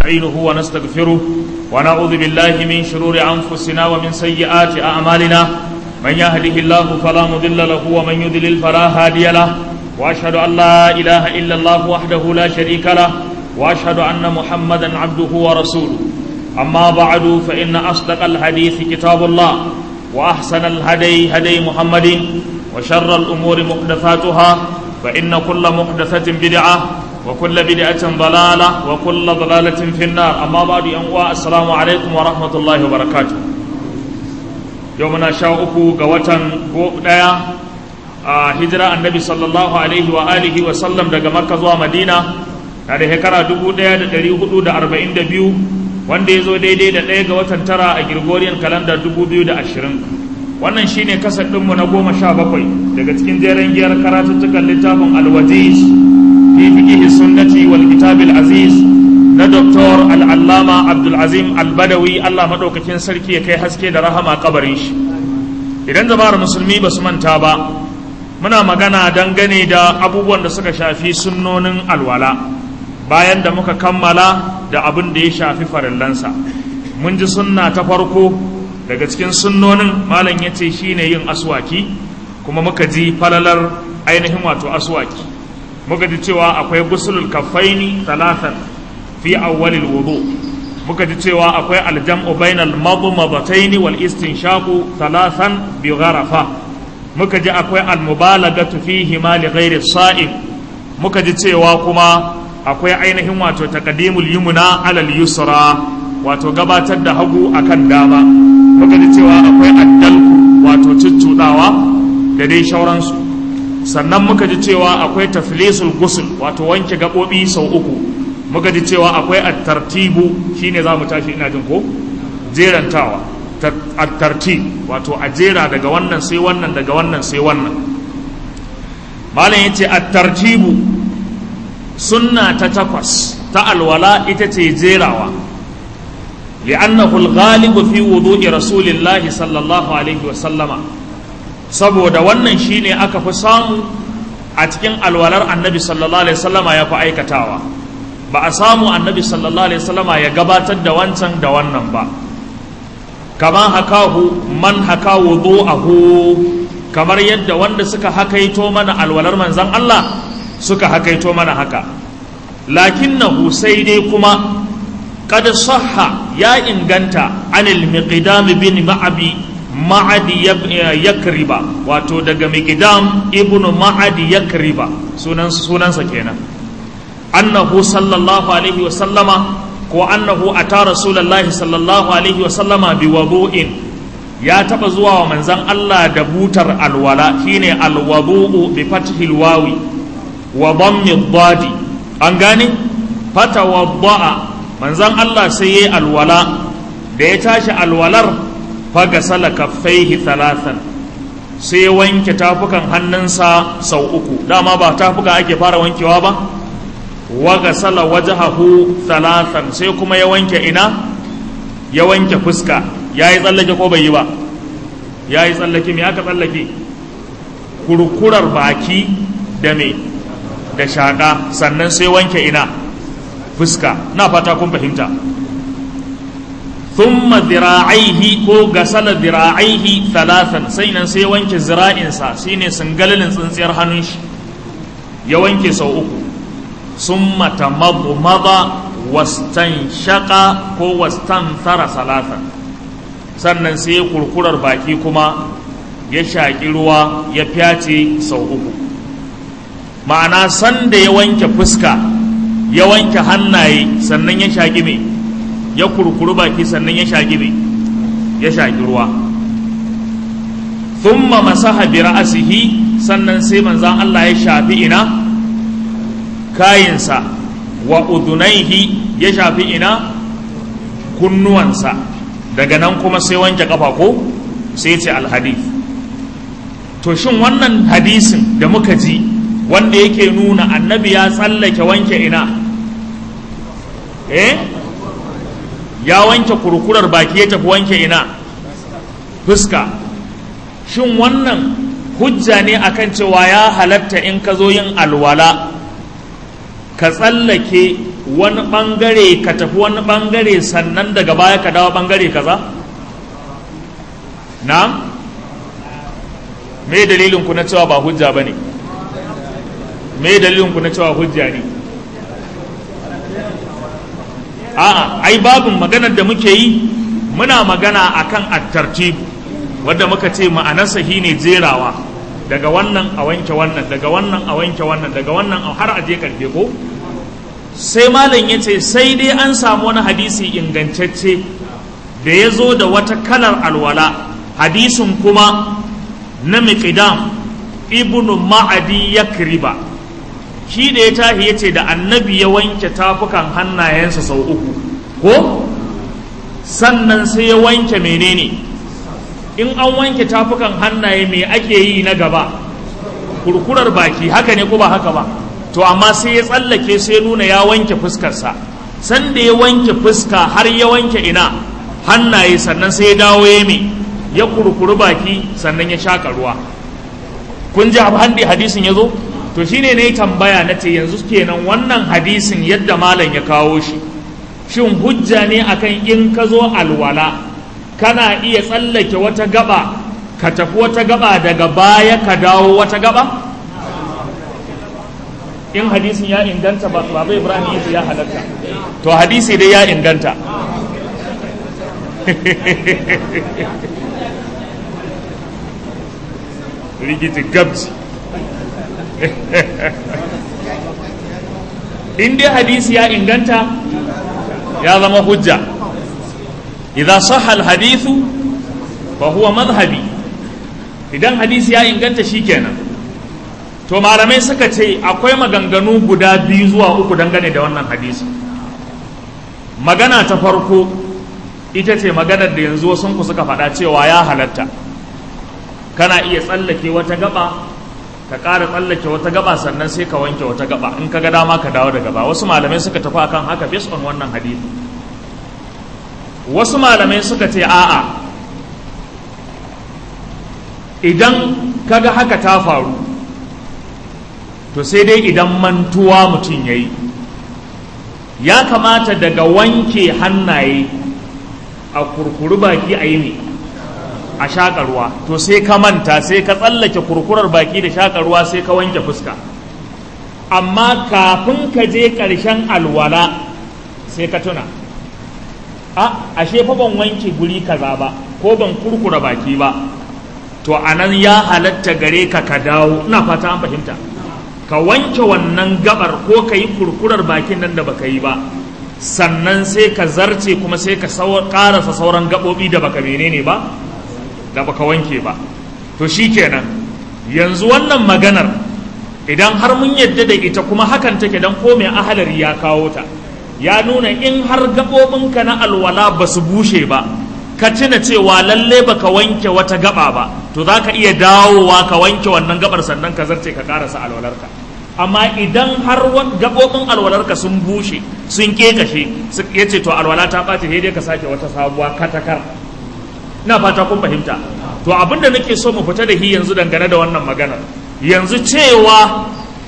ونستعينه ونستغفره ونعوذ بالله من شرور أنفسنا ومن سيئات أعمالنا من يهده الله فلا مضل له ومن يضلل فلا هادي له وأشهد أن لا إله إلا الله وحده لا شريك له وأشهد أن محمدا عبده ورسوله أما بعد فإن أصدق الحديث كتاب الله وأحسن الهدي هدي محمد وشر الأمور محدثاتها فإن كل محدثة بدعة وكل بدعة ضلالة وكل ضلالة في النار أما بعد أنواع السلام عليكم ورحمة الله وبركاته يومنا شاءكو قوة قوة هجرة النبي صلى الله عليه وآله وسلم دقى مركز ومدينة هذه هكرا دبو ديا دري هدو دا أربعين دبيو wanda ya zo daidai da ɗaya ga watan tara a Gregorian calendar 2020 wannan shine kasar ɗinmu na goma sha bakwai daga cikin jeren giyar karatuttukan littafin alwaziz fi fiqhi sunnati wal kitabil aziz na Dr. al'allama abdulazim albadawi allah maɗaukakin sarki ya kai haske da rahama kabarin shi idan jama'ar musulmi ba su manta ba muna magana dangane da abubuwan da suka shafi sunnonin alwala bayan da muka kammala da abin da ya shafi farillansa mun ji sunna ta farko daga cikin sunnonin malam ya ce shi ne yin aswaki kuma muka ji falalar ainihin wato aswaki muka ji cewa akwai gusulul kaffaini talatan fi awwalil wudu muka ji cewa akwai aljam'u bainal madmadataini wal istinshaqu talatan bi gharafa muka ji akwai almubalagatu fihi ma li ghairi sa'im muka ji cewa kuma akwai ainihin wato taqdimul yumna alal yusra wato gabatar da hagu akan dama muka ji cewa akwai addalku wato cuccudawa da dai shauransu sannan muka ji cewa akwai taflisul gusul wato wanke gabobi sau uku muka ji cewa akwai at-tartibu shine zamu tashi ina jin ko jerantawa at-tartib wato a jera daga wannan sai wannan daga wannan sai wannan malam yace at-tartibu sunna ta takwas ta alwala ita ce jerawa li'annahu al-ghalibu fi wudu'i rasulillahi sallallahu alaihi wa sallama saboda wannan shine aka fi samu a cikin alwalar annabi sallallahu alaihi sallama ya fi aikatawa ba a samu annabi sallallahu alaihi sallama ya gabatar da wancan da wannan ba kama hakahu man haka wudu'ahu kamar yadda wanda suka hakaito mana alwalar manzon Allah suka hakaito mana haka lakinnahu sai dai kuma qad sahha ya inganta anil miqdam bin ma'abi ma'adi yakriba wato daga miqdam ibnu ma'adi yakriba sunan sunansa kenan annahu sallallahu alaihi wa sallama ko annahu ata rasulullahi sallallahu alaihi wa sallama bi wudu'in ya taba zuwa wa manzon Allah da butar alwala shine alwudu bi fathil wawi wa dhammi dhadi an gane fatawadda'a manzon Allah sai yayi alwala da ya tashi alwalar faga sala kaffaihi thalathan sai wanke tafukan hannunsa sau uku dama ba tafuka ake fara wankewa ba waga sala wajhahu thalathan sai kuma ya wanke ina ya wanke fuska yayi tsallake ko bai yi ba yayi tsallake me aka tsallake kurkurar baki da me da shaƙa sannan sai wanke ina fuska na fata kun fahimta thumma zira'aihi ko gasala zira'aihi thalathan sai nan sai wanke zira'insa shine singalalin tsintsiyar hannun shi ya wanke sau uku summa tamadmada wastanshaqa ko wastanthara salatan sannan sai kurkurar baki kuma ya shaƙi ruwa ya fyace sau uku ma'ana sanda ya wanke fuska ya wanke hannaye sannan ya shaƙi mai ya kurkuru baki sannan ya shaƙi mai ya shaƙi ruwa thumma masaha bi ra'sihi sannan sai manzan Allah ya shafi ina kayinsa wa udunaihi ya shafi ina kunnuwansa daga nan kuma sai wanke kafa ko sai ce alhadith to shin wannan hadisin da muka ji wanda yake nuna annabi ya tsallake wanke ina eh ya wanke kurkurar baki ya tafi wanke ina fuska shin wannan hujja ne akan cewa ya halatta in ka zo yin alwala ka tsallake wani bangare ka tafi wani bangare sannan daga baya ka dawo bangare kaza na me dalilin ku na cewa ba hujja ba ne me dalilin ku na cewa hujja ne a'a ai babin maganar da muke yi muna magana akan at-tartibu wanda muka ce ma'anarsa shine jerawa daga wannan a wanke wannan daga wannan a wanke wannan daga wannan har a je karfe ko sai malam ya ce sai dai an samu wani hadisi ingantacce da ya zo da wata kalar alwala hadisin kuma na miqdam ibnu ma'adi ya kriba shi da ya tahi ya ce da annabi ya wanke tafukan hannayensa sau uku ko sannan sai ya wanke menene in an wanke tafukan hannaye me ake yi na gaba kurkurar baki haka ne ko ba haka ba to amma sai ya tsallake sai nuna ya wanke fuskarsa sanda ya wanke fuska har ya wanke ina hannaye sannan sai ya dawo ya me ya kurkuri baki sannan ya shaka ruwa kun ji handi hadisin ya zo to shine ne tambaya na ce yanzu kenan wannan hadisin yadda malam ya kawo shi shin hujja ne akan in ka zo alwala kana iya tsallake wata gaba ka tafi wata gaba daga baya ka dawo wata gaba in hadisin ya inganta ba baba ibrahim yace ya halatta to hadisi dai ya inganta rigiti gabji in dai hadisi ya inganta ya zama hujja idza sahha alhadithu fa huwa madhhabi idan hadisi ya inganta shikenan to malamai suka ce akwai maganganu guda biyu zuwa uku dangane da wannan hadisi magana ta farko ita ce maganar da yanzu wasu ku suka faɗa cewa ya halatta kana iya tsallake wata gaba ka ƙara tsallake wata gaba sannan sai ka wanke wata gaba in ka ga dama ka dawo da gaba wasu malamai suka tafi akan haka based on wannan hadisi wasu malamai suka ce a'a idan kaga haka ta faru to sai dai idan mantuwa mutum ya yi ya kamata daga wanke hannaye a kurkuri baki a yi ne a shaƙa ruwa to sai ka manta sai ka tsallake kurkurar baki da shaƙa ruwa sai ka wanke fuska amma kafin ka je ƙarshen alwala sai ka tuna a ashe fa ban wanke guri kaza ba ko ban kurkura baki ba to anan ya halatta gare ka ka dawo ina fata an fahimta ka wanke wannan gabar ko ka yi kurkurar bakin nan da baka yi ba sannan sai ka zarce kuma sai ka karasa sauran gaɓoɓi da baka menene ba da baka wanke ba to shikenan yanzu wannan maganar idan har mun yadda da ita kuma hakan take dan ko mai ahalari ya kawo ta ya nuna in har gaɓoɓinka na alwala ba su bushe ba ka tuna cewa lalle baka wanke wata gaba ba to za ka iya dawowa ka wanke wannan gabar sannan ka zarce ka karasa alwalarka amma idan har gaɓoɓin alwalarka sun bushe sun kekashe ya ce to alwala ta ɓace sai dai ka sake wata sabuwa katakar ina fata kun fahimta to abinda nake so mu fita da shi yanzu dangane da wannan maganar yanzu cewa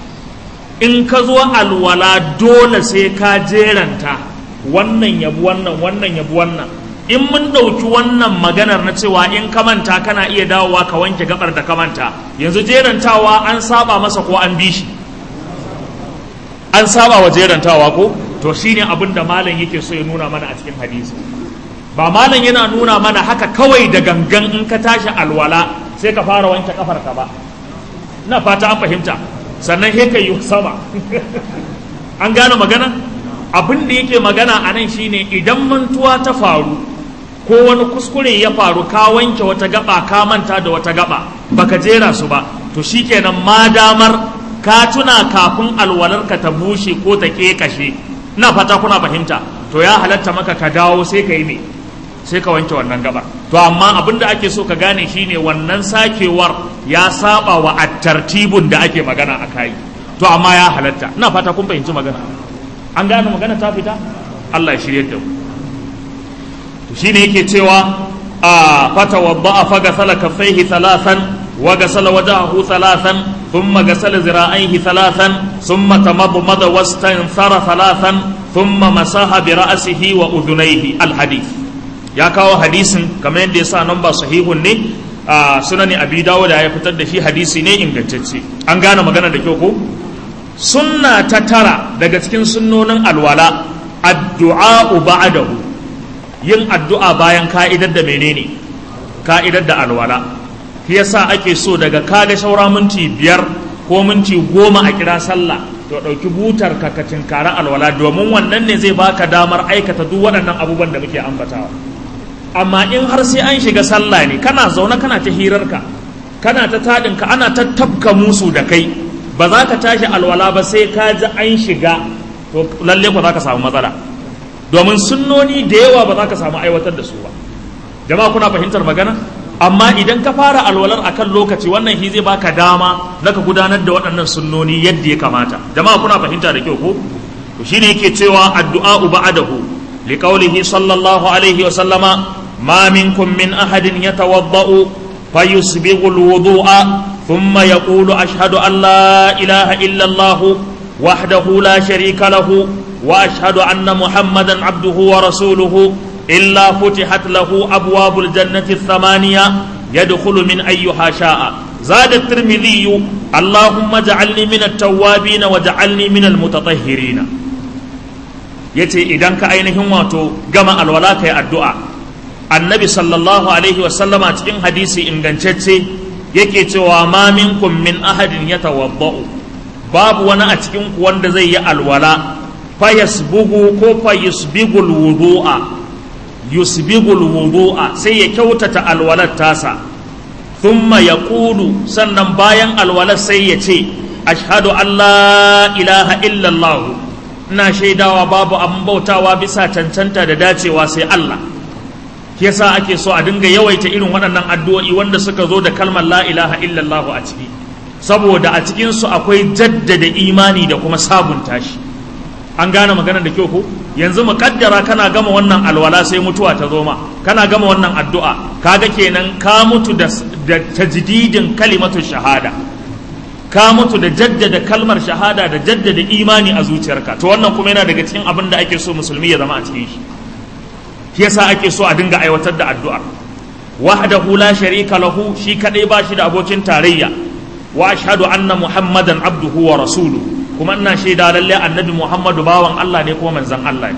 in ka zo alwala dole sai ka jeranta wannan yabu wannan wannan yabu wannan in mun ɗauki wannan maganar na cewa in ka manta kana iya dawowa ka wanke gabar da ka manta yanzu jerantawa an saba masa ko an bi shi an saba wa jerantawa ko to shine abin da malam yake so ya nuna mana a cikin hadisi ba malam yana nuna mana haka kawai da gangan in ka tashi alwala sai ka fara wanke kafarka ba ina fata an fahimta sannan he ka yi sama an gane magana abin da yake magana a nan shine idan mantuwa ta faru ko wani kuskure ya faru ka wanke wata gaba ka manta da wata gaba baka jera su ba to shikenan ma damar ka tuna kafin alwalarka ta bushe ko ta kekashe ina fata kuna fahimta to ya halatta maka ka dawo sai ka yi me sai ka wanke wannan gaba to amma abin da ake so ka gane shine wannan sakewar ya saba wa attartibun da ake magana a kai to amma ya halatta ina fata kun fahimci magana an gane magana ta fita Allah ya shirye da mu to shine yake cewa a fata wadda fa gasala kaffaihi thalathan wa gasala wajahu thalathan thumma gasala zira'aihi thalathan thumma tamadmada wastanthara thalathan thumma masaha bi ra'sihi wa udhunayhi al-hadith ya kawo hadisin kamar yadda ya sa nan ba sahihun ne a sunani abi dawud ya fitar da shi hadisi ne ingantacce an gane magana da kyau ko sunna ta tara daga cikin sunnonin alwala addu'a ba'dahu yin addu'a bayan ka'idar da menene ka'idar da alwala shi yasa ake so daga kaga shaura minti biyar ko minti goma a kira sallah to ɗauki butar ka ka tinkara alwala domin wannan ne zai baka damar aikata duk waɗannan abubuwan da muke ambatawa amma in har sai an shiga sallah ne kana zaune kana ta hirarka kana ta taɗinka ana ta tabka musu da kai ba za ka tashi alwala ba sai ka ji an shiga to lalle ku za ka samu matsala domin sunnoni da yawa ba za ka samu aiwatar da su ba jama'a kuna fahimtar magana amma idan ka fara alwalar akan lokaci wannan shi zai baka dama na ka gudanar da waɗannan sunnoni yadda ya kamata jama'a kuna fahimta da kyau ko to shine yake cewa addu'a ba'dahu liqaulihi sallallahu alaihi wa sallama ma minkum min ahadin yatawadda'u fayusbighu alwudu'a thumma yaqulu ashhadu an la ilaha illa allah wahdahu la sharika lahu wa ashhadu anna muhammadan abduhu wa rasuluhu إلا فتحت له أبواب الجنة الثمانية يدخل من أيها شاء زاد الترمذي اللهم اجعلني من التوابين واجعلني من المتطهرين yace idan ka ainihin wato gama alwala kai addu'a annabi sallallahu alaihi wasallama cikin hadisi ingantacce yake cewa ma minkum min ahadin yatawadda'u babu wani a cikin ku wanda zai yi alwala fayasbugu ko fayusbigul wudu'a yusbigul wudu'a sai ya kyautata alwalar tasa thumma yaqulu sannan bayan alwalar sai ya ce ashhadu an la ilaha illallah ina shaidawa babu abin bautawa bisa cancanta da dacewa sai Allah yasa ake so a dinga yawaita irin waɗannan addu'o'i wanda suka zo da kalmar la ilaha illallah a ciki saboda a cikin su akwai jaddada imani da kuma sabunta shi an gane magana da kyau ko yanzu mu kaddara kana gama wannan alwala sai mutuwa ta zo ma kana gama wannan addu'a kaga kenan ka mutu da, da tajdidin kalimatu shahada ka mutu da jaddada kalmar shahada da jaddada imani a zuciyarka to wannan kuma yana daga cikin abin da ake so musulmi ya zama a cikin shi shi yasa ake so a dinga aiwatar da addu'a wahdahu la sharika lahu shi kadai ba shi da abokin tarayya wa ashhadu anna muhammadan abduhu wa rasuluhu kuma ina shaida lalle annabi muhammadu bawan Allah ne kuma manzan Allah ne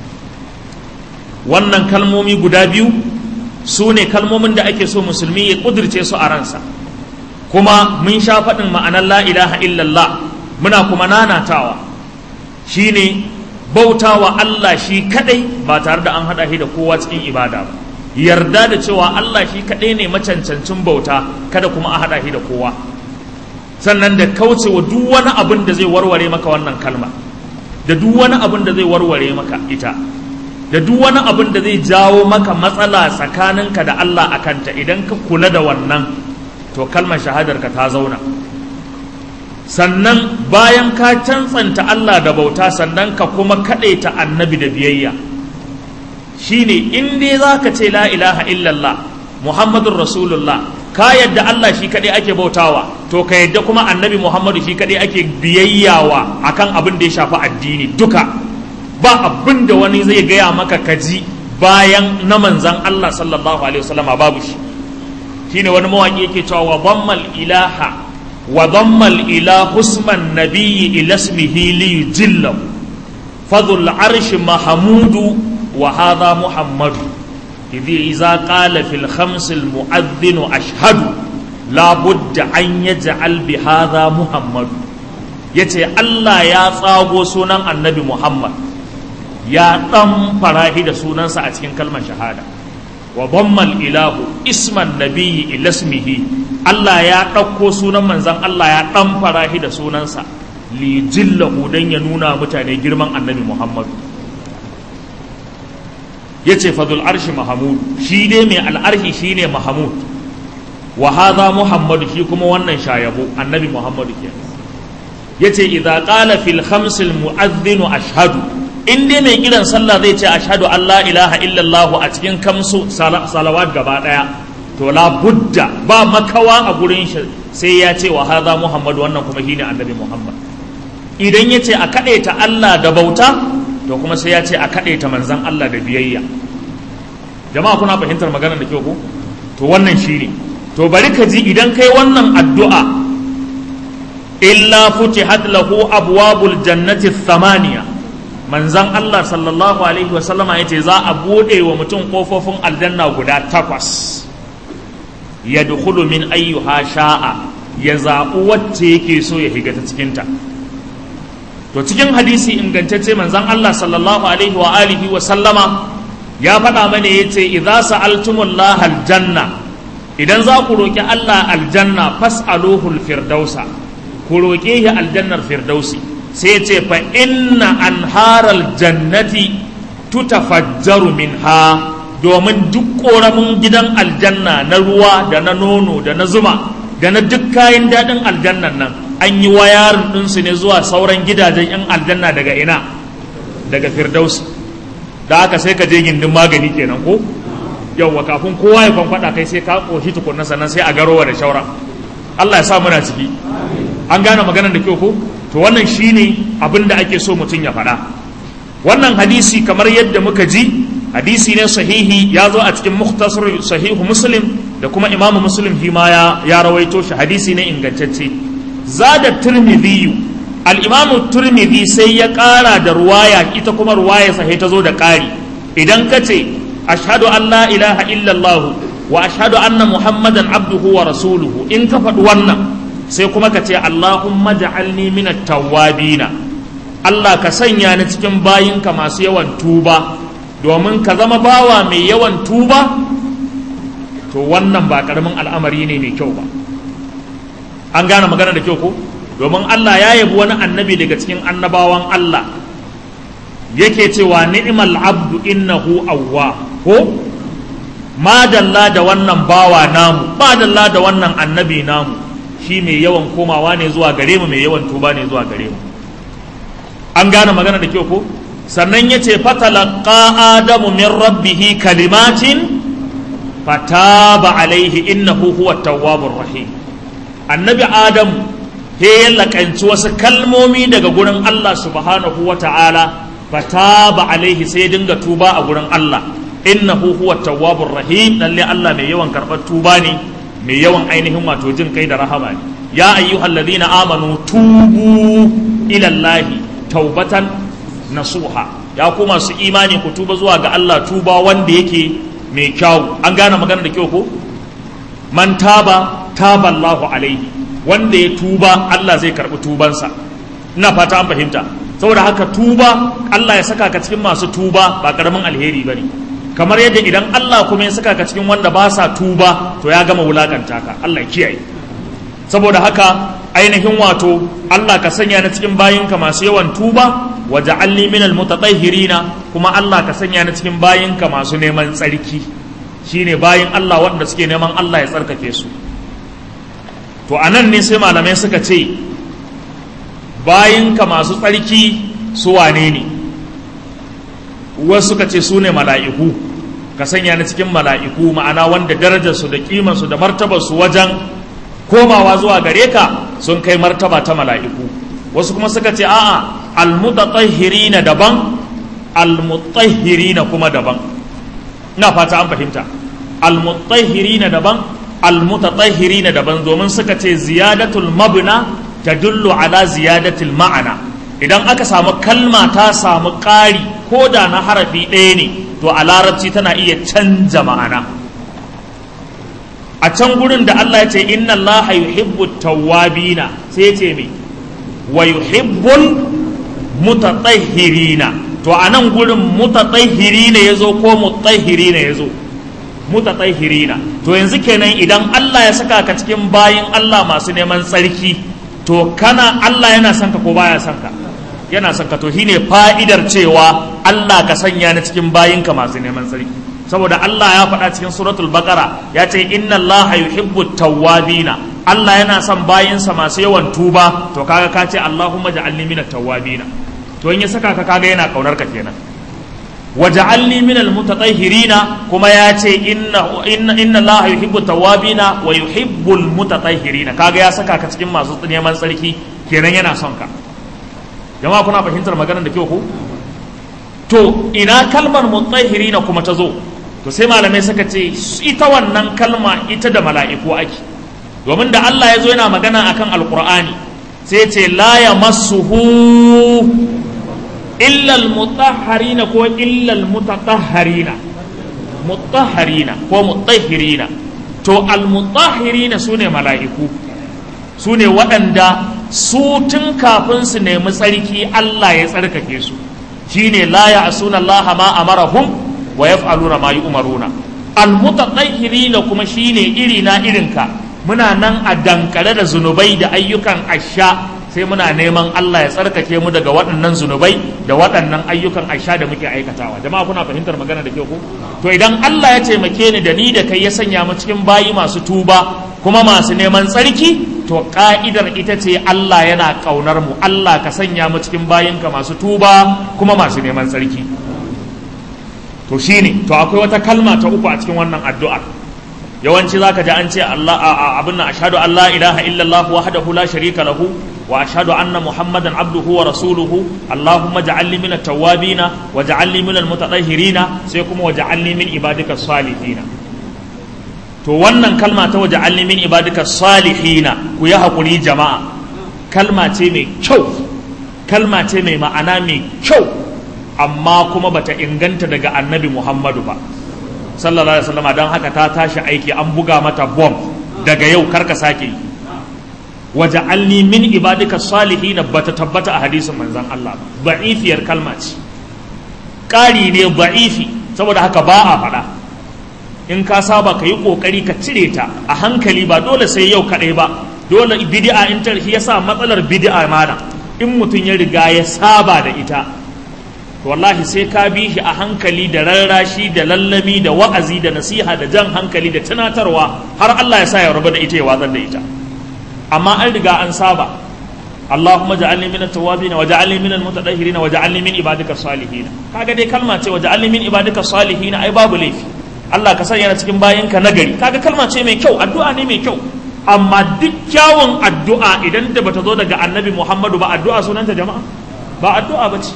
wannan kalmomi guda biyu su ne kalmomin da ake so musulmi ya kudirce su a ransa kuma mun sha faɗin ma'anar la ilaha illallah muna kuma nanatawa shine bautawa Allah shi kadai ba tare da an haɗa shi da kowa cikin ibada ba yarda da cewa Allah shi kadai ne macancancin bauta kada kuma a haɗa shi da kowa sannan da kaucewa duk wani abin da zai warware maka wannan kalma da duk wani abin da zai warware maka ita da duk wani abin da zai jawo maka matsala tsakaninka da Allah a kanta idan ka kula da wannan to kalmar shahadarka ta zauna sannan bayan ka cantsanta Allah da bauta sannan ka kuma kaɗaita annabi da biyayya shine in dai za ka ce la ilaha illallah muhammadun rasulullah ka yadda Allah shi kaɗai ake bautawa to ka yadda kuma annabi Muhammadu shi kaɗai ake biyayyawa akan abin da ya shafi addini duka ba abin da wani zai gaya maka kaji bayan na manzan Allah sallallahu alaihi wasallam babu shi shine wani mawaki yake cewa wa dhammal ilaha wa dhammal ilahu usman nabiyyi ila ismihi li yujillahu fadhul arshi mahmudu wa hadha muhammadu إذ إذا قال في الخمس المؤذن أشهد لا بد أن يجعل بهذا محمد yace Allah ya tsago sunan annabi Muhammad ya ɗan farahi da sunansa a cikin kalmar shahada wa dhammal ilahu isman nabiyyi ilasmihi Allah ya ɗauko sunan manzon Allah ya ɗan farahi da sunansa li jillahu dan ya nuna mutane girman annabi Muhammad ya ce fadul arshi mahamud shi ne mai al'arshi shi ne mahamud wa haza muhammadu shi kuma wannan shayabo annabi muhammadu ke ya ce idza qala fil khamsil mu'adhdhinu ashhadu in dai mai kiran sallah zai ce ashhadu an la ilaha illallah a cikin kamsu salawat gaba daya to la budda ba makawa a gurin shi sai ya ce wa haza muhammadu wannan kuma shine annabi muhammad idan ya ce a kaɗaita Allah da bauta to kuma sai ya ce a kaɗe ta manzan Allah da biyayya jama'a kuna fahimtar maganar da kyau ko to wannan shine to bari ka ji idan kai wannan addu'a illa futihat lahu abwabul jannati thamaniya manzan Allah sallallahu alaihi wasallama yace za a bude wa mutum kofofin aljanna guda takwas yadkhulu min ayyuha sha'a ya zaɓi wacce yake so ya higa ta cikinta to cikin hadisi ingantacce manzan Allah sallallahu alaihi wa alihi wa sallama ya faɗa mana yace idza sa'altumullaha aljanna idan za ku roki Allah aljanna fas'aluhu alfirdausa ku roke shi aljannar firdausi sai ce fa inna anharal jannati tutafajjaru minha domin duk ƙoramin gidan aljanna na ruwa da na nono da na zuma da na duk kayan daɗin aljannan nan an yi wayarin ɗinsu ne zuwa sauran gidajen 'yan aljanna daga ina daga firdausi da haka sai ka je gindin magani kenan ko yauwa kafin kowa ya kwankwada kai sai ka ƙoshi tukunna sannan sai a garowa da shaura Allah ya sa muna ciki an gane maganar da kyau ko to wannan shine abin da ake so mutum ya faɗa wannan hadisi kamar yadda muka ji hadisi ne sahihi ya zo a cikin mukhtasar sahihu muslim da kuma imamu muslim shi ma ya rawaito shi hadisi ne ingantacce zada tirmidhi al-imamu tirmidhi sai ya ƙara da ruwaya ita kuma ruwaya sai ta zo da ƙari idan ka ce ashhadu an la ilaha illallah wa ashhadu anna muhammadan abduhu wa rasuluhu in ka faɗi wannan sai kuma ka ce allahumma ja'alni minat tawwabina Allah ka sanya ni cikin bayinka masu yawan tuba domin ka zama bawa mai yawan tuba to wannan ba karamin al'amari ne mai kyau ba an gane magana da kyau ko domin Allah ya yabi wani annabi daga cikin annabawan Allah yake cewa ni'mal abdu innahu awwa ko madalla da wannan bawa namu madalla da wannan annabi namu shi mai yawan komawa ne zuwa gare mu mai yawan tuba ne zuwa gare mu an gane magana da kyau ko sannan ya ce fatalaqa adamu min rabbihi kalimatin fataba alaihi innahu huwa tawwabur rahim annabi adamu he ya lakanci wasu kalmomi daga gurin Allah subhanahu wa ta'ala fataba alaihi sai dinga tuba a gurin Allah innahu huwa tawwabur rahim lalle Allah mai yawan karɓar tuba ne mai yawan ainihin wato jin kai da rahama ne ya ayyuhallazina amanu tubu ila Allahi taubatan nasuha ya ku masu imani ku tuba zuwa ga Allah tuba wanda yake mai kyau an gane magana da kyau ko man taba taba Allahu alaihi wanda ya tuba Allah zai karbi tubansa ina fata an fahimta saboda haka tuba Allah ya saka ka cikin masu tuba ba karamin alheri bane kamar yadda idan Allah kuma ya saka ka cikin wanda ba sa tuba to ya gama wulakanta ka Allah ya kiyaye saboda haka ainihin wato Allah ka sanya na cikin bayinka masu yawan tuba wa ja'alni minal mutatahhirina kuma Allah ka sanya na cikin bayinka masu neman tsarki shine bayin Allah wanda suke neman Allah ya tsarkake su to anan ne sai malamai suka ce bayinka masu tsarki su wane ne wasu suka ce su ne mala'iku ka sanya na cikin mala'iku ma'ana wanda darajarsu da kimansu da martabarsu wajen komawa zuwa gare ka sun kai martaba ta mala'iku wasu kuma suka ce a'a almutatahhirina daban almutahhirina kuma daban ina fata an fahimta almutahhirina daban almutatahhirina daban domin suka ce ziyadatul mabna tadullu ala ziyadatul ma'ana idan aka samu kalma ta samu ƙari ko da na harafi ɗaya ne to a larabci tana iya canja ma'ana a can gurin da Allah ya ce inna Allah yuhibbu tawwabina sai ya ce me wa yuhibbul mutatahhirina to a nan gurin mutatahhirina yazo ko mutahhirina yazo mutatahhirina to yanzu kenan idan Allah ya saka ka cikin bayin Allah masu neman tsarki to kana Allah yana son ka ko baya son ka yana son ka to shine fa'idar cewa Allah ka sanya ni cikin bayinka masu neman tsarki saboda Allah ya faɗa cikin suratul baqara ya ce inna Allah yuhibbu tawwabina Allah yana son bayinsa masu yawan tuba to kaga ka ce Allahumma ja'alni minat tawwabina to in ya saka ka kaga yana kaunar ka kenan waja'alni minal mutatahhirina kuma ya ce inna inna inna Allah yuhibbu tawwabina wa yuhibbul mutatahhirina kaga ya saka ka cikin masu neman tsarki kenan yana son ka jama'a kuna fahimtar maganar da kyau ko to ina kalmar mutahhirina kuma ta zo to sai malamai suka ce ita wannan kalma ita da mala'iku ake domin da Allah ya zo yana magana akan alqur'ani sai ce la yamassuhu illa almutahharina ko illa almutatahharina mutahharina ko mutahhirina to almutahhirina sune mala'iku sune waɗanda su tun kafin su nemi tsarki Allah ya tsarkake su shine la ya'suna Allah ma amarahum wa yaf'aluna ma yu'maruna almutatahhirina kuma shine iri na irinka muna nan a dankare da zunubai da ayyukan asha sai muna neman Allah ya tsarkake mu daga waɗannan zunubai da waɗannan ayyukan asha da muke aikatawa jama'a kuna fahimtar magana da ke ku to idan Allah ya taimake ni da ni da kai ya sanya mu cikin bayi masu tuba kuma masu neman tsarki to ka'idar ita ce Allah yana ƙaunar mu Allah ka sanya mu cikin bayinka masu tuba kuma masu neman tsarki to shine to akwai wata kalma ta uku a cikin wannan addu'ar yawanci zaka ji an ce Allah abin nan ashhadu an la ilaha illallah wahdahu la sharika lahu wa ashhadu anna muhammadan abduhu wa rasuluhu allahumma ja'alni min at-tawwabin wa ja'alni min al-mutatahhirin sai kuma wa ja'alni min ibadika salihin to wannan kalma ta wa ja'alni min ibadika salihin ku yi hakuri jama'a kalma ce mai kyau kalma ce mai ma'ana mai kyau amma kuma bata inganta daga annabi muhammadu ba sallallahu alaihi wasallam don haka ta tashi aiki an buga mata bom daga yau karka sake yi waja'alni min ibadika salihin bata tabbata a hadisin manzon Allah ba'ifiyar kalma ce ƙari ne ba'ifi saboda haka ba a faɗa in ka saba ka yi ƙoƙari ka cire ta a hankali ba dole sai yau kaɗai ba dole bid'a in ta yasa matsalar bid'a mana in mutum ya riga ya saba da ita wallahi sai ka bi shi a hankali da rarrashi da lallami da wa'azi da nasiha da jan hankali da tunatarwa har Allah ya sa ya rabu da ita ya watsar da ita amma an riga an saba Allahumma ja'alni min at-tawwabin wa ja'alni min al-mutatahhirin wa ja'alni min ibadika salihin kaga dai kalma ce wa ja'alni min ibadika salihin ai babu laifi Allah ka sanya cikin bayinka nagari kaga kalma ce mai kyau addu'a ne mai kyau amma duk kyawun addu'a idan da bata zo daga annabi Muhammadu ba addu'a sunanta jama'a ba addu'a bace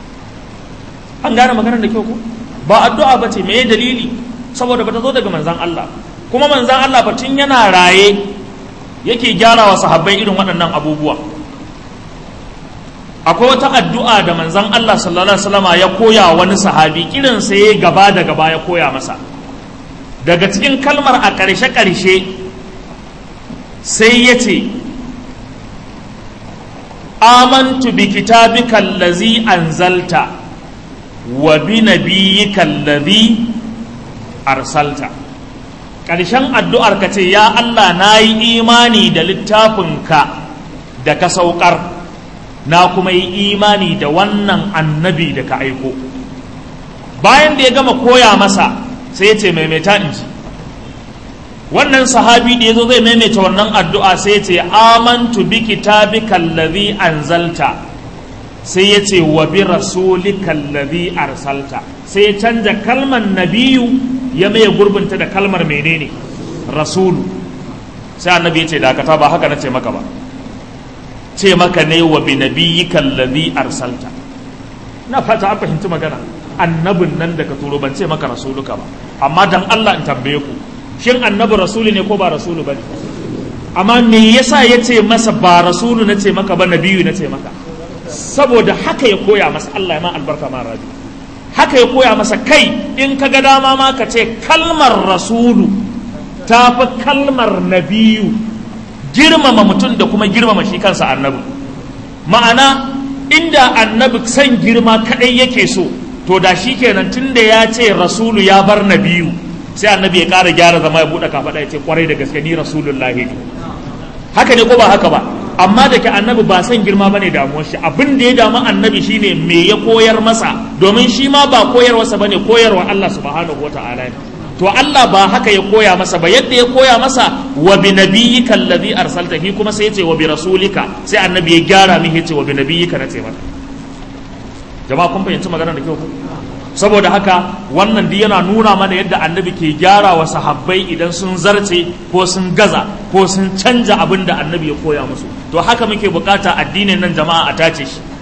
an gane maganar da kyau ko ba addu'a ba ce meye dalili saboda bata zo daga manzan Allah kuma manzan Allah fa tun yana raye yake gyara wa sahabbai irin waɗannan abubuwa akwai wata addu'a da manzan Allah sallallahu alaihi wasallama ya koya wani sahabi kirin sa yayi gaba da gaba ya koya masa daga cikin kalmar a ƙarshe ƙarshe sai ya ce amantu bi kitabika allazi anzalta wa bi nabiyyika alladhi arsalta ƙarshen addu'ar ka ce ya Allah na yi imani da littafinka da ka saukar na kuma yi imani da wannan annabi da ka aiko bayan da ya gama koya masa sai ya ce maimaita in ji wannan sahabi da ya zo zai maimaita wannan addu'a sai ya ce amantu bi kitabika allazi anzalta sai ya ce wa bi rasulika allazi arsalta sai ya canja kalmar nabiyu ya maye gurbinta da kalmar menene rasulu sai annabi ya ce dakata ba haka na ce maka ba ce maka ne wa bi nabiyyika allazi arsalta na fata an fahimci magana annabin nan da ka turo ban ce maka rasuluka ba amma dan Allah in tambaye ku shin annabi rasulu ne ko ba rasulu bane amma me yasa ya ce masa ba rasulu na ce maka ba nabiyu na ce maka saboda haka ya koya masa Allah ya ma albarka ma rabi haka ya koya masa kai in ka ga dama ma ka ce kalmar rasulu ta fi kalmar nabiyu girmama mutum da kuma girmama shi kansa annabi ma'ana inda annabi san girma kadai yake so to da shi kenan tunda ya ce rasulu ya bar nabiyu sai annabi ya ƙara gyara zama ya buɗe kafaɗa ya ce kwarai da gaske ni rasulullahi ne haka ne ko ba haka ba amma da ke annabi ba san girma ba ne damuwar shi abin da ya damu annabi shine me ya koyar masa domin shi ma ba koyarwarsa ba ne koyarwa Allah subhanahu wa ta'ala ne to Allah ba haka ya koya masa ba yadda ya koya masa wa bi nabiyyika allazi arsaltahi kuma sai ya ce wa bi rasulika sai annabi ya gyara mihi ya ce wa bi nabiyyika na ce mata jama'a kun fahimci magana da kyau saboda haka wannan duk yana nuna mana yadda annabi ke gyara wa sahabbai idan sun zarce ko sun gaza ko sun canja abin da annabi ya koya musu to haka muke bukata addinin nan jama'a a tace shi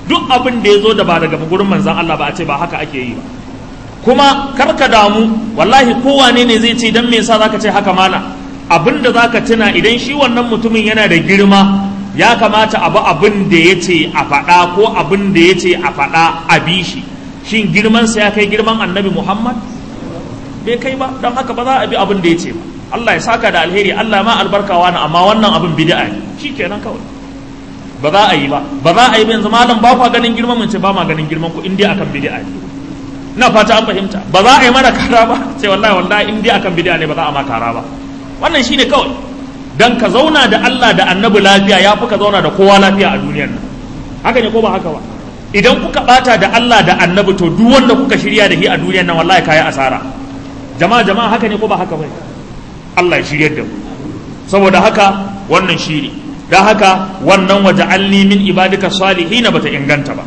duk abin da ya zo da ba daga gurin manzan Allah ba a ce ba haka ake yi ba kuma karka damu wallahi kowane ne zai ce dan me yasa zaka ce haka mana abin da zaka tuna idan shi wannan mutumin yana da girma ya kamata abu abin da ya ce a faɗa ko abin da ya ce a faɗa a bi shi shin girmansa ya kai girman annabi muhammad bai kai ba don haka ba za a bi abin da ya ce ba allah ya saka da alheri allah ma albarkawa na amma wannan abin bid'a ne shi kenan kawai ba za a yi ba ba za a yi ba yanzu malam ba kwa ganin girman mun ce ba ma ganin girman ku in dai akan bid'a ne ina fata an fahimta ba za a yi mana kara ba ce wallahi wallahi in dai akan bid'a ne ba za a ma kara ba wannan shine kawai dan ka zauna da Allah da annabi lafiya ya fi ka zauna da kowa lafiya a duniyar nan haka ne ko ba haka ba idan kuka bata da Allah da annabi to duk wanda kuka shirya da shi a duniyar nan wallahi kayi asara jama'a jama'a haka ne ko ba haka ba Allah ya shiryar da mu saboda haka wannan shiri dan haka wannan waja'alni min ibadika salihin bata inganta ba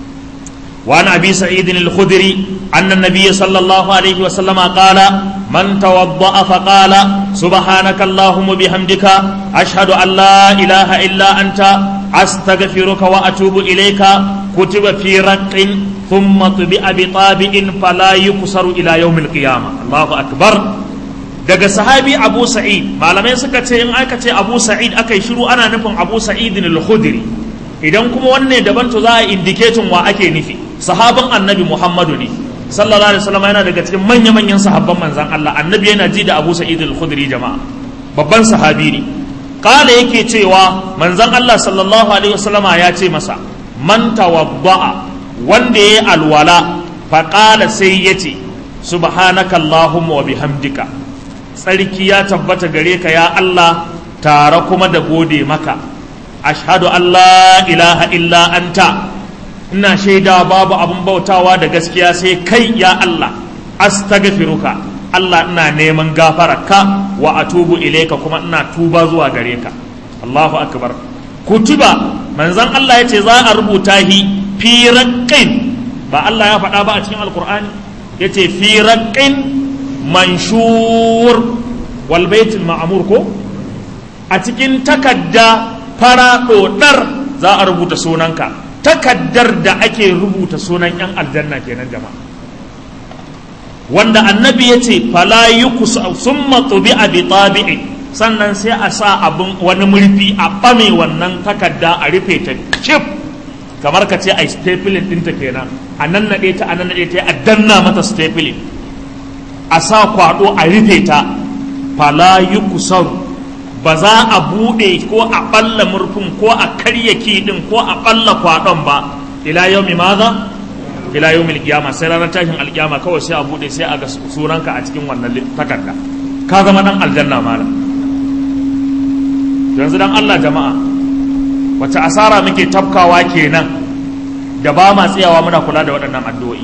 وعن ابي سعيد الخدري ان النبي صلى الله عليه وسلم قال من توضا فقال سبحانك اللهم بحمدك اشهد ان لا اله الا انت استغفرك واتوب اليك كتب في رق ثم طبع بطابع فلا يكسر الى يوم القيامه الله اكبر daga sahabi abu sa'id malamai suka ce in aka ce abu sa'id aka yi shiru ana nufin abu sa'id al-khudri idan kuma wanne daban to za a indiketin wa ake nufi sahaban annabi muhammadu ne sallallahu alaihi wasallam yana daga cikin manya manyan sahabban manzan Allah annabi yana ji da Abu Sa'id al-Khudri jama'a babban sahabi ne kala yake cewa manzan Allah sallallahu alaihi wasallam ya ce masa man tawadda'a wanda yayi alwala fa qala sai yace subhanaka allahumma wa bihamdika tsarki ya tabbata gare ka ya Allah tare kuma da gode maka ashhadu an la ilaha illa anta ina shaida babu abin bautawa da gaskiya sai kai ya Allah astaghfiruka Allah ina neman gafararka wa atubu ilaika kuma ina tuba zuwa gare ka Allahu akbar kutiba manzon Allah yace za a rubuta hi fi raqqin ba Allah ya faɗa ba a cikin alqur'ani yace fi raqqin manshur wal baitul ma'mur ko a cikin takadda fara dodar za a rubuta sunanka takaddar da ake rubuta sunan 'yan aljanna kenan jama'a wanda annabi ya ce fala yukusa summa tubi'a bi tabi'i sannan sai a sa abin wani murfi a ɓame wannan takadda a rufe ta cif kamar ka ce a stapling ɗinta kenan a nan naɗe ta a nan naɗe ta a danna mata stapling a sa kwaɗo a rufe ta fala yukusaru ba za a buɗe ko a ɓalla murfin ko a karya kiɗin ko a ɓalla kwaɗon ba ila yau mi maza ila yau milkiyama sai ranar tashin alkiyama kawai sai a buɗe sai a ga sunanka a cikin wannan takarda ka zama ɗan aljanna malam yanzu dan Allah jama'a wace asara muke tafkawa kenan da ba ma tsayawa muna kula da waɗannan addu'o'i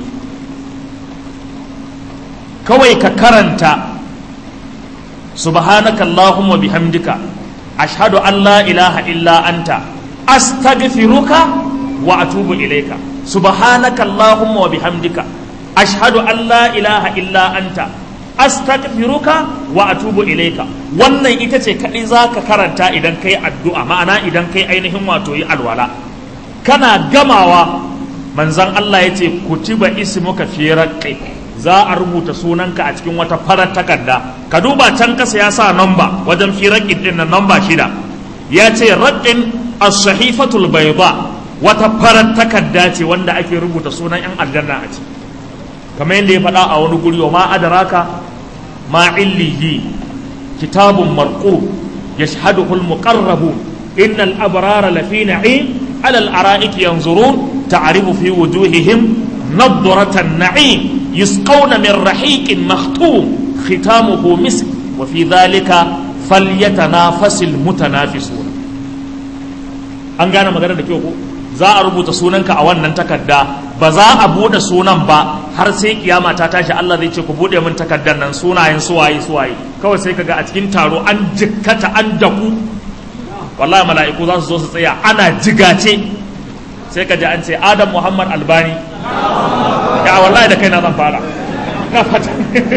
kawai ka karanta subhanaka allahumma bihamdika ashhadu an la ilaha illa anta astaghfiruka wa atubu ilayka subhanaka allahumma wa bihamdika ashhadu an la ilaha illa anta astaghfiruka wa atubu ilayka wannan ita ce kadai zaka karanta idan kai addu'a ma'ana idan kai ainihin wato yi alwala kana gamawa manzon Allah yace kutiba ismuka fi raqqi za a rubuta sunanka a cikin wata farar takarda ka duba can kasa ya sa namba wajen fi raqqin din nan namba shida ya ce raqqin as-sahifatul bayda wata farar takarda ce wanda ake rubuta sunan yan aljanna a ciki kamar yadda ya faɗa a wani guri wa ma adraka ma illiyi kitabun marqu yashhaduhu al-muqarrabun innal abrara lafi na'im ala al-ara'iki yanzurun ta'rifu fi wujuhihim نضرة النعيم يسقون من رحيق مختوم ختامه مسك وفي ذلك فليتنافس المتنافسون an gane magana da kyau ko za a rubuta sunanka a wannan takarda ba za a bude sunan ba har sai kiyama ta tashi Allah zai ce ku bude min takardar nan sunayen suwaye suwaye kawai sai kaga a cikin taro an jikkata an daku wallahi mala'iku za su zo su tsaya ana jigace sai ka ji an ce Adam Muhammad Albani ya wallahi da kaina zan fara na fata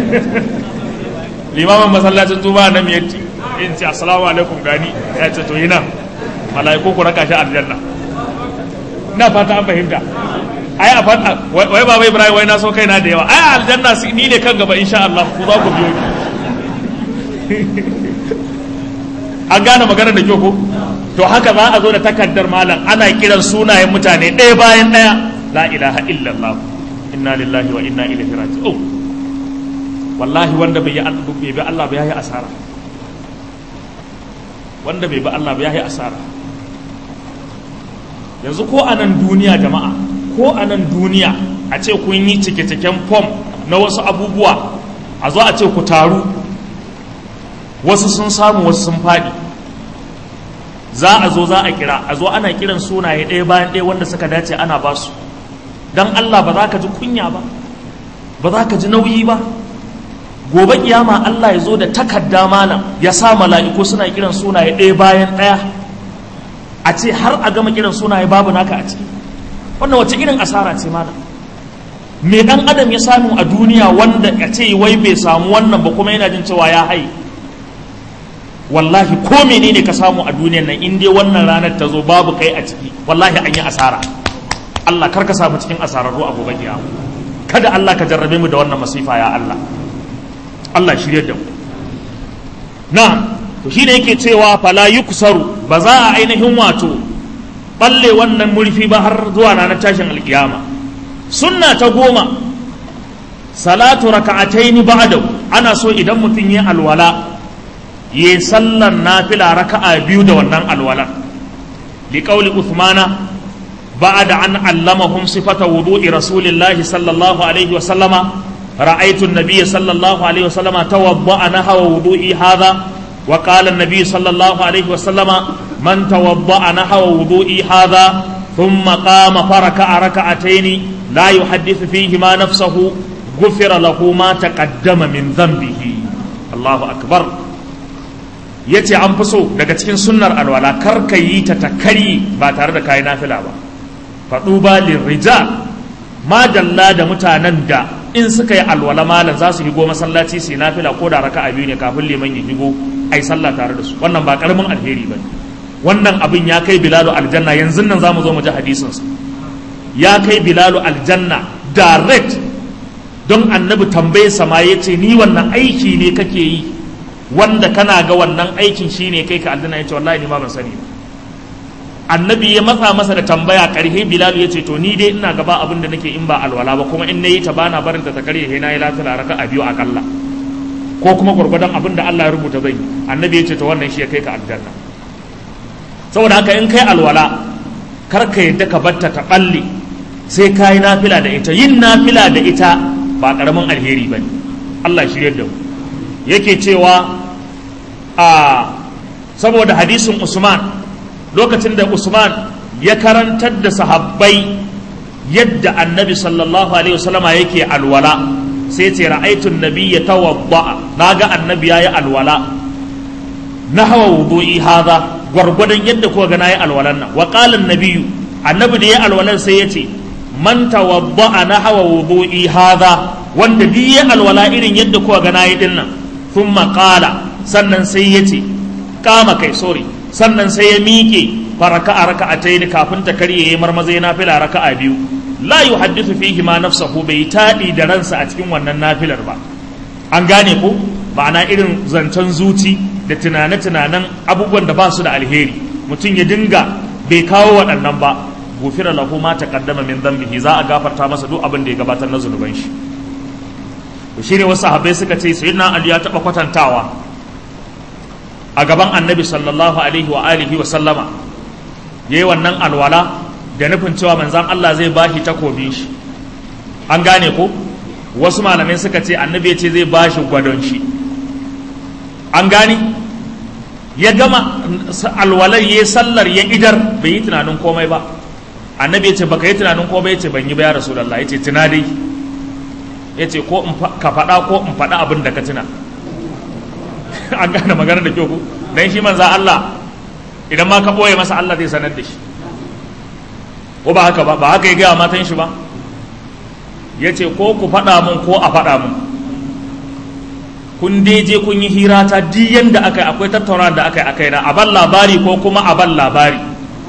limamin masallacin tuba na miyatti in ce assalamu alaikum gani ya ce to yi nan mala'iku ku raka shi aljanna ina fata an fahimta ai a fata wai baba ibrahim wai na so kaina da yawa ai aljanna ni ne kan gaba insha Allah ku za ku biyo an gane maganar da kyau ko to haka za a zo da takardar malam ana kiran sunayen mutane ɗaya bayan ɗaya la ilaha illallah inna lillahi wa inna ilaihi raji'un wallahi wanda bai bi Allah ba yayi asara wanda bai bi Allah ba yayi asara yanzu ko a nan duniya jama'a ko a nan duniya a ce kun yi cike-ciken fom na wasu abubuwa a zo a ce ku taru wasu sun samu wasu sun faɗi za a zo za a kira a zo ana kiran sunaye ɗaya bayan ɗaya wanda suka dace ana ba su don Allah ba za ka ji kunya ba ba za ka ji nauyi ba gobe kiyama Allah ya zo da takarda malam ya sa mala'iku suna kiran sunaye ɗaya bayan ɗaya a ce har a gama kiran sunaye babu naka a ciki wannan wace irin asara ce malam me dan adam ya samu a duniya wanda a ce wai bai samu wannan ba kuma yana jin cewa ya haye wallahi ko menene ka samu a duniyan nan in dai wannan ranar ta zo babu kai a ciki wallahi an yi asara Allah kar ka samu cikin asararru a gobe kiyama kada Allah ka jarrabe mu da wannan masifa ya Allah Allah shirye da mu na to shine yake cewa fala yuksaru ba za a ainihin wato balle wannan murfi ba har zuwa ranar tashin alkiyama sunna ta goma salatu raka'ataini ba'dahu ana so idan mutum ya alwala ya sallan nafila raka'a biyu da wannan alwalan liqauli uthmana ba'da an allamahum sifata wudu'i rasulillahi sallallahu alaihi wa sallama رأيت النبي صلى الله عليه وسلم توضأ نحو وضوئي هذا وقال النبي صلى الله عليه وسلم من توضأ نحو وضوئي هذا ثم قام فركع ركعتين لا يحدث فيهما نفسه غفر له ما تقدم من ذنبه الله أكبر yace an fi so daga cikin sunnar alwala kar ka yi ta takari ba tare da kayi nafila ba faɗu ba lirrijal ma dalla da mutanen da in suka yi alwala malam za su higo masallaci su yi nafila ko da raka'a biyu ne kafin liman ya higo ai sallah tare da su wannan ba karamin alheri ba wannan abin ya kai bilalu aljanna yanzu nan za mu zo mu ji hadisin sa ya kai bilalu aljanna direct don annabi tambaye sama ya ce ni wannan aiki ne kake yi wanda kana ga wannan aikin shine kai ka aljanna ya ce wallahi ni ma ban sani ba annabi ya matsa masa da tambaya karhe bilal ya ce to ni dai ina gaba abin da nake in ba alwala ba kuma in nayi ta bana barin ta karye he na yi lafiya raka a biyu akalla ko kuma gurgurdan abin da Allah ya rubuta zai annabi ya ce to wannan shi ya kai ka aljanna saboda haka in kai alwala kar ka yadda ka batta ta balle sai ka yi nafila da ita yin nafila da ita ba karamin alheri ba ne Allah shirya da mu yake cewa a saboda hadisin Usman lokacin da Usman ya karantar da sahabbai yadda annabi sallallahu alaihi wasallama yake alwala sai ce ra'aitun nabi ya tawadda naga annabi yayi alwala na hawa wudu'i hadha gwargwadon yadda kuka ga nayi alwalan nan wa qala an-nabiyyu annabi da yayi alwalan sai yace man tawadda na hawa wudu'i hadha wanda duk yayi alwala irin yadda kuka ga nayi din nan thumma qala sannan sai yace kama kai sorry sannan sai ya miƙe faraka a raka'atayn kafin ta karye yayi marmaza yana fila raka'a biyu la yuhaddithu fihi ma nafsahu bai taɗi da ransa a cikin wannan nafilar ba an gane ko ma'ana irin zancen zuci da tunane-tunanen abubuwan da ba su da alheri mutum ya dinga bai kawo waɗannan ba gufira lahu ma taqaddama min dhanbihi za a gafarta masa duk abin da ya gabatar na zunuban shi to shine wasu sahabbai suka ce sayyidina ali ya taba kwatantawa a gaban annabi sallallahu alaihi wa alihi wa sallama yayi wannan alwala da nufin cewa manzan Allah zai bashi takobin shi an gane ko wasu malamai suka ce annabi ya ce zai bashi gwadon shi an gane ya gama alwalar ya sallar ya idar bai yi tunanin komai ba annabi ya ce baka yi tunanin komai ya ce ban yi ba ya rasulallah ya ce tuna dai ya ce ko ka faɗa ko in faɗa abin da ka tuna an gane magana da kyau ku dan shi manza Allah idan ma ka ɓoye masa Allah zai sanar da shi ko ba haka ba ba haka ya gaya matan shi ba ya ce ko ku faɗa mun ko a faɗa mun kun je kun yi hira ta diyan da aka yi akwai tattauna da aka yi aka yi na aban labari ko kuma aban labari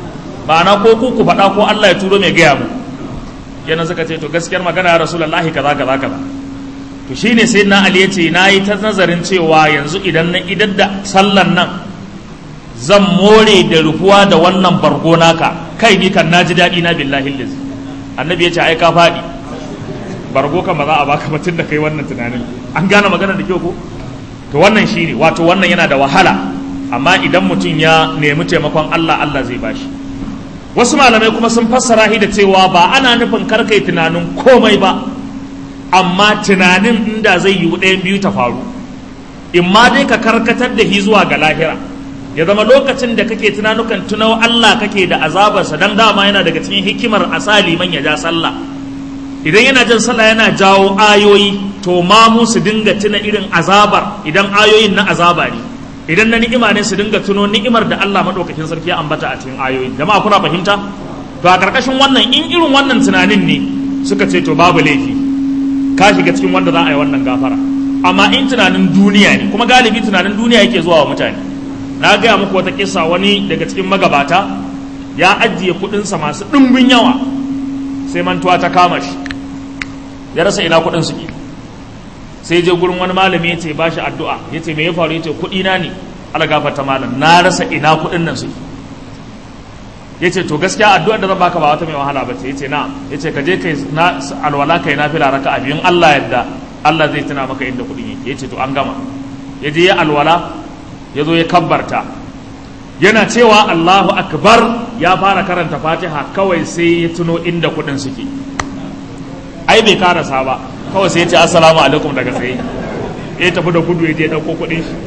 ma'ana ko ku ku faɗa ko Allah ya turo mai gaya mu kenan suka ce to gaskiyar magana ya rasulullahi kaza kaza kaza to shine sai na Ali yace nayi ta nazarin cewa yanzu idan na idan da sallan nan zan more da rufuwa da wannan bargo naka kai ni kan naji daɗi na billahi liz annabi yace ai ka faɗi bargo kan ba za a baka batun da kai wannan tunanin an gane magana da kyau ko to wannan shine wato wannan yana da wahala amma idan mutum ya nemi taimakon Allah Allah zai bashi wasu malamai kuma sun fassara shi da cewa ba ana nufin karkai tunanin komai ba amma tunanin inda zai yi ɗayan biyu ta faru in ma dai ka karkatar da shi zuwa ga lahira ya zama lokacin da kake tunanukan tunau Allah kake da azabarsa dan dama yana daga cikin hikimar asali man ya ja sallah idan yana jan sallah yana jawo ayoyi to ma mu su dinga tuna irin azabar idan ayoyin na azaba ne idan na ni'ima ne su dinga tuno ni'imar da Allah madaukakin sarki ya ambata a cikin ayoyin jama'a kuna fahimta to a karkashin wannan in irin wannan tunanin ne suka ce to babu laifi ka shiga cikin wanda za a yi wannan gafara amma in tunanin duniya ne kuma galibi tunanin duniya yake zuwa wa mutane na gaya muku wata kisa wani daga cikin magabata ya ajiye kuɗinsa masu ɗimbin yawa sai mantuwa ta kama shi ya rasa ina kuɗin suke sai je gurin wani malami ya ce ba shi addu'a ya ce me ya faru ya ce kuɗi na ne ala gafarta malam na rasa ina kuɗin nan suke ya ce to gaskiya addu'ar da zan baka ba wata mai wahala ba ce ya ce na ya ce ka je kai na alwala kai na fila raka a biyun Allah yadda Allah zai tuna maka inda kuɗin yake ya ce to an gama ya je ya alwala ya zo ya kabbarta yana cewa Allahu akbar ya fara karanta fatiha kawai sai ya tuno inda kuɗin suke ai bai karasa ba kawai sai ya ce assalamu alaikum daga tsaye ya tafi da gudu ya je ɗauko kuɗin shi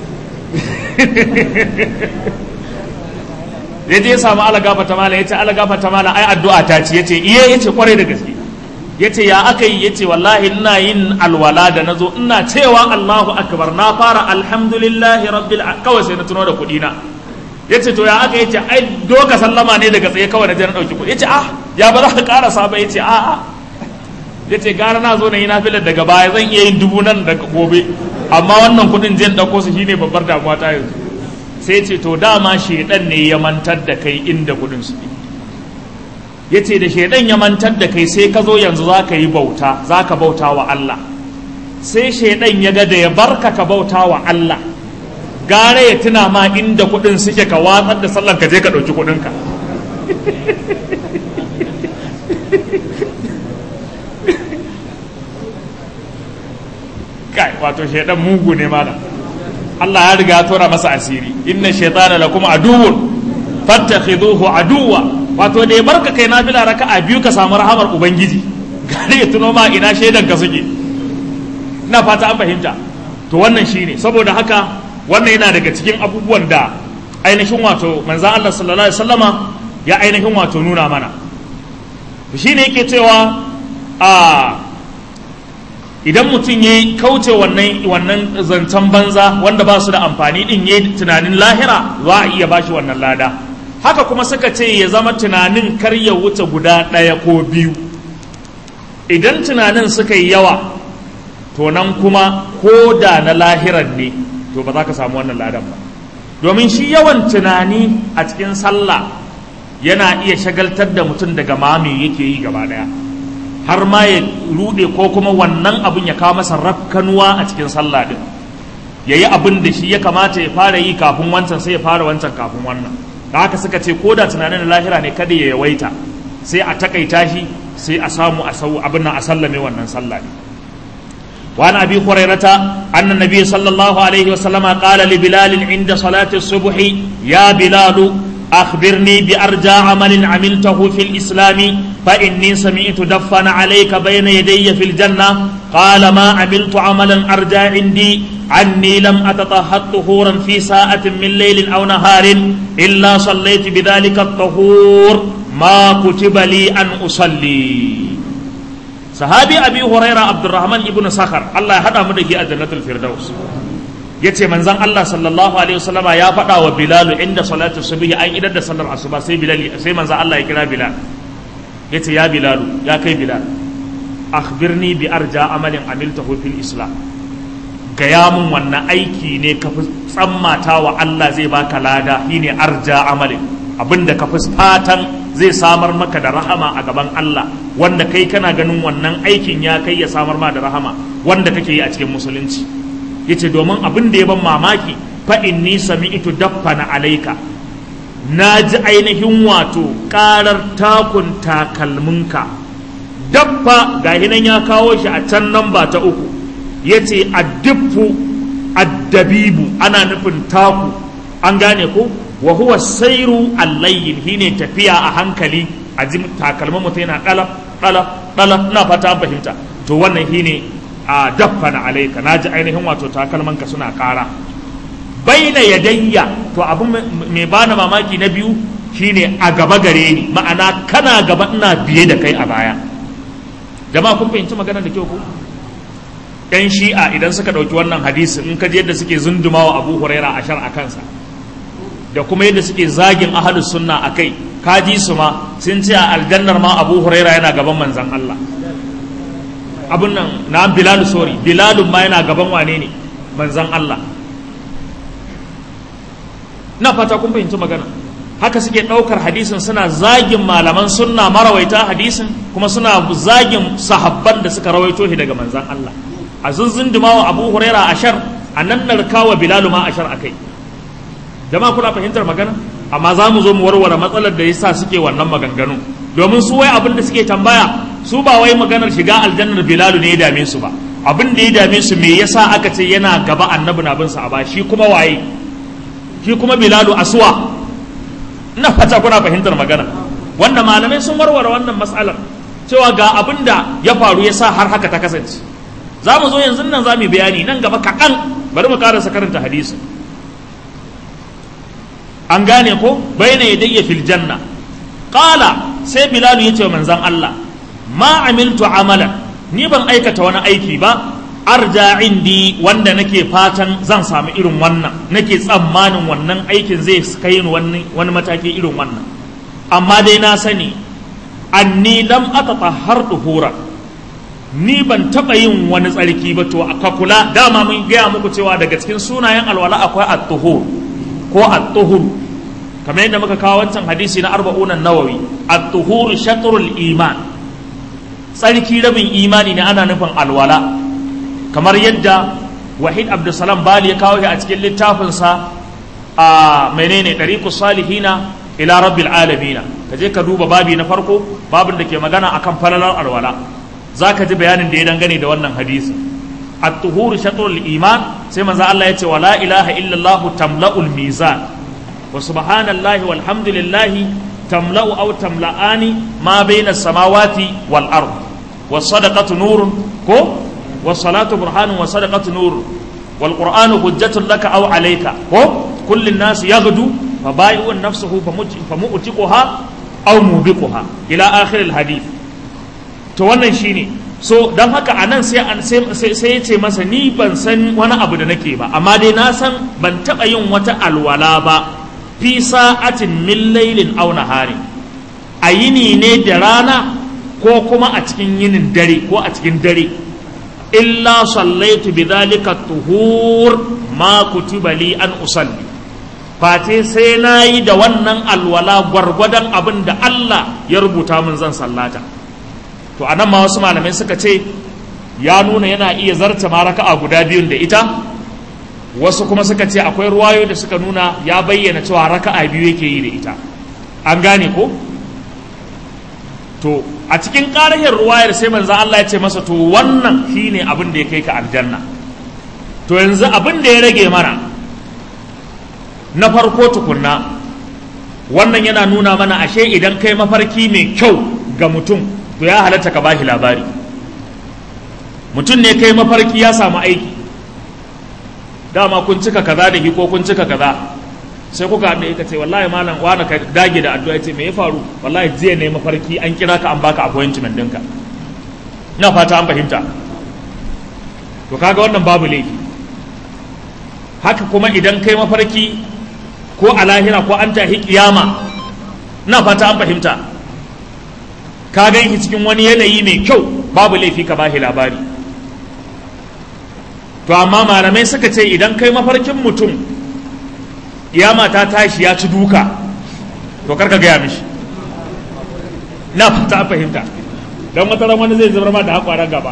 ya je ya samu alagafa ta mala ya ce alagafa ta mala ai addu'a ta ce ya ce iya ya ce kwarai da gaske ya ce ya aka yi ya ce wallahi ina yin alwala da na zo ina cewa allahu akbar na fara alhamdulillahi rabbil kawai sai na tuno da kuɗi na ya ce to ya aka ya ce ai doka sallama ne daga tsaye kawai na je na ɗauki kuɗi ya ce ah ya ba za ka ƙarasa ba ya ce a'a ya ce gara na zo na yi nafilar daga baya zan iya yin dubu nan daga gobe amma wannan kudin jen ɗauko su shine babbar damuwa ta yanzu sai ce to dama shaidan ne ya mantar da kai inda kudin su ya ce da shaidan ya mantar da kai sai ka zo yanzu za ka yi bauta za ka bauta wa Allah sai shaidan ya ga da ya barka ka bauta wa Allah gara ya tuna ma inda kudin suke ka watsar da sallan ka je ka ɗauki kudinka kai wato shaidan mugu ne malam Allah ya riga ya tora masa asiri inna shaitana lakum aduwwun fattakhidhuhu aduwwa wato da ya barka kai nafila raka'a biyu ka samu rahamar ubangiji gare ya tuno ma ina shaidan ka suke ina fata an fahimta to wannan shine saboda haka wannan yana daga cikin abubuwan da ainihin wato manzon Allah sallallahu alaihi wasallama ya ainihin wato nuna mana to shine yake cewa a idan mutum ya kauce wannan wannan zancen banza wanda ba su da amfani din ya tunanin lahira za a iya bashi wannan lada haka kuma suka ce ya zama tunanin kar ya wuce guda ɗaya ko biyu idan tunanin suka yi yawa to nan kuma ko da na lahiran ne to ba za ka samu wannan ladan ba domin shi yawan tunani a cikin sallah yana iya shagaltar da mutum daga mami yake yi gaba ɗaya har ma ya rude ko kuma wannan abin ya kawo masa rafkanuwa a cikin sallah din ya yi abin da shi ya kamata ya fara yi kafin wancan sai ya fara wancan kafin wannan da haka suka ce ko da tunanin lahira ne kada ya yawaita sai a takaita shi sai a samu a sau abin nan a sallame wannan sallah ne وعن ابي هريره ان النبي صلى الله عليه وسلم قال لبلال عند صلاه الصبح يا بلال أخبرني بأرجى عمل عملته في الإسلام فإني سمعت دفن عليك بين يدي في الجنة قال ما عملت عملا أرجى عندي عني لم أتطهر طهورا في ساعة من ليل أو نهار إلا صليت بذلك الطهور ما كتب لي أن أصلي صحابي أبي هريرة عبد الرحمن ابن سخر الله هذا مده أجنة الفردوس ya ce manzan Allah sallallahu alaihi wasallama ya faɗa wa Bilal inda salatu subhi an idar da sallar asuba sai Bilal sai manzan Allah ya kira Bilal ya ce ya Bilal ya kai Bilal akhbirni bi arja amalin amiltahu fil islam gaya mun wannan aiki ne ka fi tsammata wa Allah zai baka lada shine arja amalin abin da ka fi fatan zai samar maka da rahama a gaban Allah wanda kai kana ganin wannan aikin ya kai ya samar ma da rahama wanda kake yi a cikin musulunci yace domin abin da ya ban mamaki fa inni sami'tu daffana alaika na ji ainihin wato karar takun takalminka daffa ga hinan ya kawo shi a can namba ta uku yace addiffu addabibu ana nufin taku an gane ko wa huwa sairu allayyin shine tafiya a hankali a ji takalmin mutum yana dalaf dalaf dalaf ina fata an fahimta to wannan shine a daffana alaika naji ainihin wato takalman ka suna kara baina yadayya to abin mai bani mamaki na biyu shine a gaba gare ni ma'ana kana gaba ina biye da kai a baya jama'a kun fahimci magana da kyau ko yan shi'a idan suka ɗauki wannan hadisi in ka ji yadda suke zundumawa abu huraira a shar a kansa da kuma yadda suke zagin ahalus sunna a kai kaji su ma sun ce a aljannar ma abu huraira yana gaban manzan Allah abun nan na bilalu sori bilalun ma yana gaban wane ne manzan Allah na fata kun fahimci magana haka suke ɗaukar hadisin suna zagin malaman sunna marawaita hadisin kuma suna zagin sahabban da suka rawaito shi daga manzan Allah a zunzundumawa abu huraira ashar a nan narkawa bilalu ma ashar a kai jama'a kuna fahimtar magana amma za mu zo mu warware matsalar da yasa suke wannan maganganu domin su wai abin da suke tambaya su ba wai maganar shiga aljannar bilalu ne ya dame su ba abin da ya dame su me yasa aka ce yana gaba annabi na bin sa a ba shi kuma waye shi kuma bilalu aswa ina fata kuna fahimtar magana wanda malamai sun warware wannan matsalar cewa ga abin da ya faru ya sa har haka ta kasance za mu zo yanzu nan za mu bayani nan gaba kaɗan bari mu karasa karanta hadisi an gane ko bayna yadayya fil janna qala sai bilal ya ce wa manzon Allah ma amiltu amalan ni ban aikata wani aiki ba arja indi wanda nake fatan zan samu irin wannan nake tsammanin wannan aikin zai kai ni wani wani mataki irin wannan amma dai na sani anni lam atatahhar duhura ni ban taɓa yin wani tsarki ba to ka kula dama mun gaya muku cewa daga cikin sunayen alwala akwai at-tuhur ko at-tuhur kamar yadda muka kawo wancan hadisi na arba'unan nawawi at-tuhur shatrul iman tsarki rabin imani ne ana nufin alwala kamar yadda wahid abdulsalam bali ya kawo shi a cikin littafinsa a menene ɗariƙu salihina ila rabbil alamina ka je ka duba babi na farko babin da ke magana akan falalar alwala za ka ji bayanin da ya dangane da wannan hadisi at-tuhuru shatrul iman sai manzo Allah ya ce wala ilaha illallah tamla'ul mizan wa subhanallahi walhamdulillahi tamla'u aw tamla'ani ma bayna samawati wal ard was sadaqatu nurun ko was salatu burhanun was sadaqatu nurun wal qur'anu hujjatun laka aw alayka ko kullu an-nas yaghdu fa bai'u nafsuhu famu'tiquha aw mubiquha ila akhir al-hadith to wannan shine so don haka a nan sai ya ce masa ni ban san wani abu da nake ba amma dai na san ban taɓa yin wata alwala ba fi sa'atin min lailin aw nahari a yini ne da rana ko kuma a cikin yinin dare ko a cikin dare illa sallaitu bi dhalika tuhur ma kutiba li an usalli fate sai na yi da wannan alwala gwargwadon abin da Allah ya rubuta min zan sallata to anan ma wasu malamai suka ce ya nuna yana iya zarta ma raka'a guda biyun da ita wasu kuma suka ce akwai ruwayo da suka nuna ya bayyana cewa raka'a biyu yake yi da ita an gane ko to a cikin ƙarahin ruwayar sai manzo Allah ya ce masa to wannan shine abin da ya kai ka aljanna to yanzu abin da ya rage mana na farko tukunna wannan yana nuna mana ashe idan kai mafarki mai kyau ga mutum to ya halatta ka bashi labari mutum ne kai mafarki ya samu aiki dama kun cika kaza da ko kun cika kaza sai kuka haɗe ka ce wallahi malam wani ka dage da addu'a ce me ya faru wallahi jiya ne mafarki an kira ka an baka appointment ɗinka ina fata an fahimta to kaga wannan babu laifi haka kuma idan kai mafarki ko a lahira ko an tahi kiyama ina fata an fahimta ka gan shi cikin wani yanayi mai kyau babu laifi ka bashi labari to amma malamai suka ce idan kai mafarkin mutum kiyama ta tashi ya ci duka to karka gaya mishi na fata fahimta don wata ran wani zai zubar ma da haƙwaran gaba